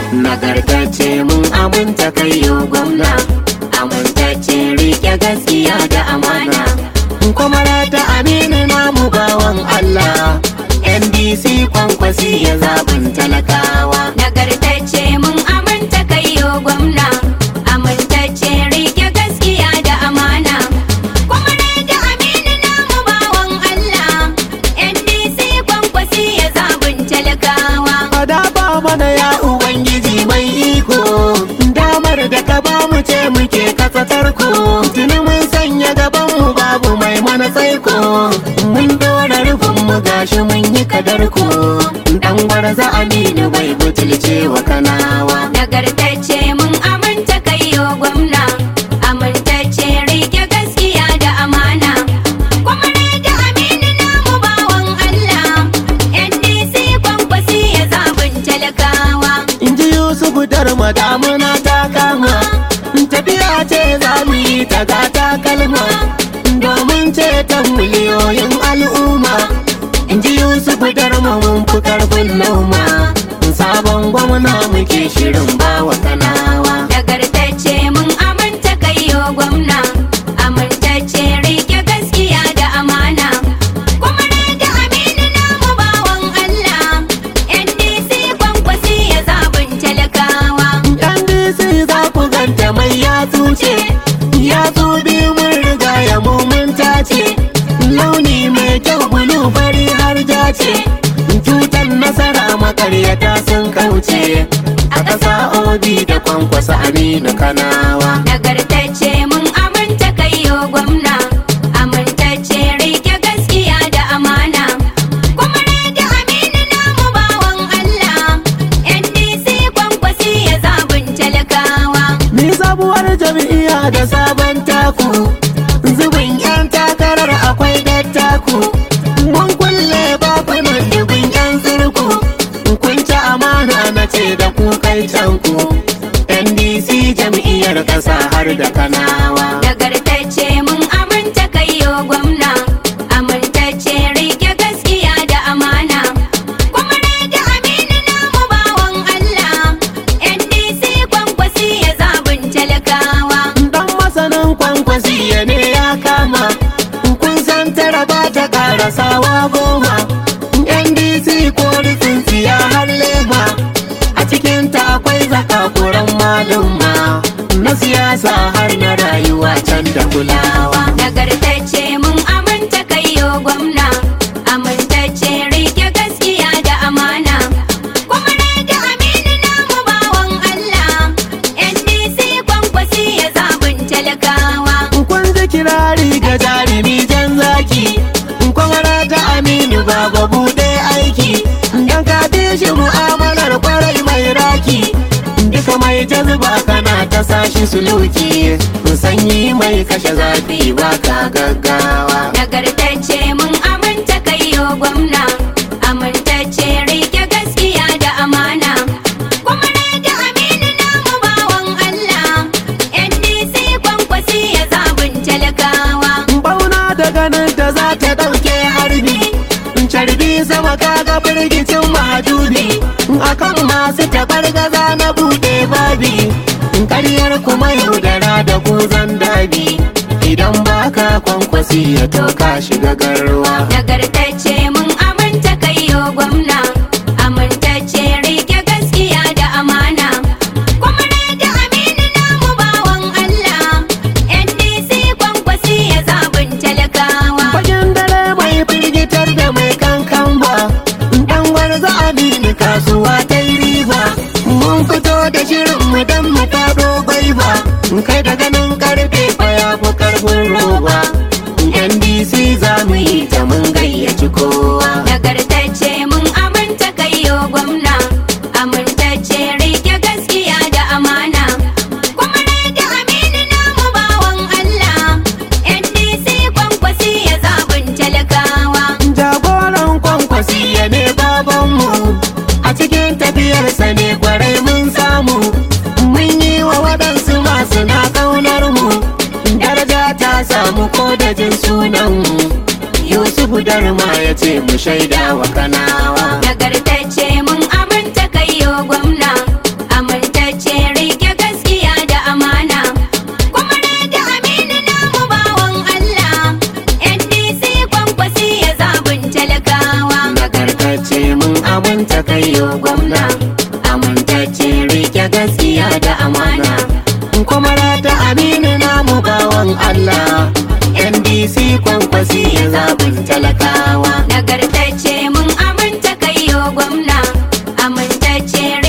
nagartacce mun aminta kai yo gwamna amintacce rike gaskiya da amana kuma ta aminu namu bawan Allah NDC kwankwasi ya zaɓin talakawa Nagartacce mun aminta kai yo gwamna, amintacce rike gaskiya da amana. Kuma da aminu namu bawan Allah, NDC kwankwasi ya zabun talakawa. dafa mana ya ubangiji mai iko damar da ka ba mu ce muke katsatar ku tuni mun sanya gaban mu babu mai mana tsaiko mun dora rufin mu gashi mun yi kadar ku dan gwarza aminu bai butulce wa kanawa Nagartacce mun aminta kai yo gwamna, amintacce rike gaskiya da amana. Kuma da aminu namu bawan Allah, NDC kwankwasi ya zabun talakawa. in ji yusufu darma damuna ta kama tafiya ce za mu yi ta gata kalma domin ceton miliyoyin al'umma in ji yusufu darma mun fi karfin lauma sabon gwamna muke shirin bawa kanawa Nagartacce mun aminta kai yo gwamna, amintacce rike gaskiya da amana. Kuma da aminu namu bawan Allah, NDC kwankwasi ya zabun talakawa. NDC za ku ganta mai yatsu ce yatsu biyu mun riga ya mun tace launi mai kyau bulu fari har ja ce cutar nasara makaryata sun kauce a ƙasa obi da kwankwasa aminu kanawa Nagartacce mun aminta kai yo gwamna, amintacce rike gaskiya da amana. Kuma da aminu namu bawan Allah, NDC kwankwasi ya zabun talakawa. ni sabuwar jam'iyya da sabon taku zubin yan takarar akwai dattaku mun kulle bakunan dubin yan zirku kun ci amana na ce da ku kai canku ndc jam'iyyar ƙasa har da kanawa Nagartacce mun aminta kai yo gwamna, amintacce rike gaskiya da amana. Kuma da aminu namu bawan Allah, NDC kwankwasi ya zabun talakawa. dan masanin kwankwasi ya ne ya kama kun san tara ba ta karasawa goma ndc ko tsintsiya har lema a cikin ta akwai zakakuran malumma na siyasa har na rayuwa can da kulawa Nagartacce mun aminta kai yo gwamna, amintacce rike gaskiya da amana. Kuma da aminu namu bawan Allah, NDC kwankwasi ya zabun talakawa. kun ji kirari ga jarumi jan zaki kwamara ta aminu baba bude aiki dan ka bi shi mu'amalar kwarai mai raki duka mai jazba kana ta sashi suluki sanyi mai kashe zafi baka gaggawa Nagartacce mun aminta kai yo gwamna, amintacce rike gaskiya da amana. Kuma da aminu namu bawan Allah, NDC kwankwasi ya zabun talakawa. bauna da ganin ta za ta ɗauke harbi carbi sama kaga firgicin mahajubi akan masu tabar gaza na buɗe babi ƙaryar kuma yaudara da kuzan dabi idan baka kwankwasi ya toka shiga garwa Nagartacce mun aminta kai yo gwamna, amintacce rike gaskiya da amana. Kuma da aminu namu bawan Allah, NDC kwankwasi ya zabun talakawa. fagen dare mai firgitar da mai kankan ba dan gwarza amini kasuwa ta yi riba mun fito da shirin mu dan mu fado gwaiba kai da ganin karfe fa ya fi karfin roba ndc za mu yi ta mun gayyaci kowa Nagartacce mun aminta kai yo gwamna, amintacce rike gaskiya da amana. Kuma da aminu namu bawan Allah, NDC kwankwasi ya zabun talakawa. jagoran kwankwasi ya ne babanmu a cikin tafiyarsa ne kwarai mun samu mun yi wa waɗansu masu na ƙaunar mu daraja ta samu ko da jin sunanmu yusufu darma ya ce mu shaida wa kanawa Nagartacce mun aminta kai yo gwamna, aminu namu bawan Allah NDC kwankwasi ya zaɓin talakawa nagartacce mun aminta kai yo gwamna amintacce